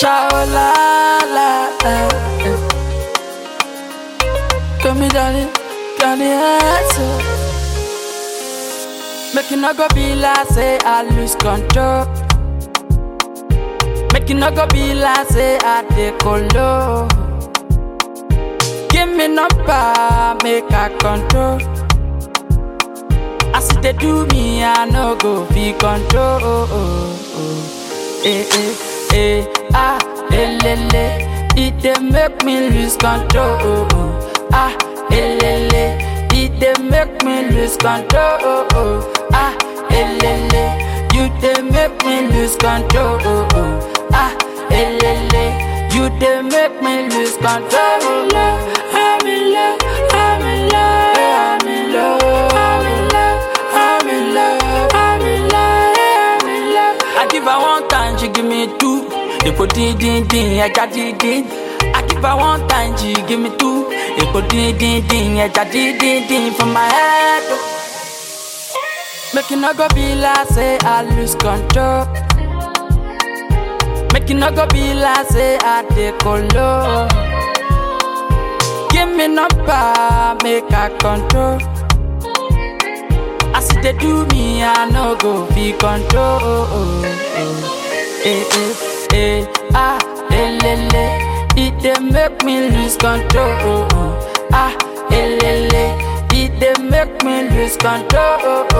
Shao la la la. Come me darling, can you answer? Make you not go be like say I lose control. Make you not go be like say I decolo. Give me number, make I control. As they do me, I no go be control. Eh eh eh ah eh le le, it dey make me lose control. Ah eh le le, it dey make me lose control. Ah eh le le, you dey make me lose control. Ah eh le le, you dey make me lose control. I'm in love, I'm in love, I'm in love, I'm in love, I'm in love, I'm in love, I'm in love. I give her one time, she give me two. They put din din din, I got din din. I give her one time, she give me two. They put din din din, I got din din din from my head. Make you not go be like say I lose control. Make you not go be like say I decolo. Give me number, make I control. As they do me, I no go be control. Eh eh eh ah eh le le, it dey make me lose control. Ah eh le le, it dey make me lose control.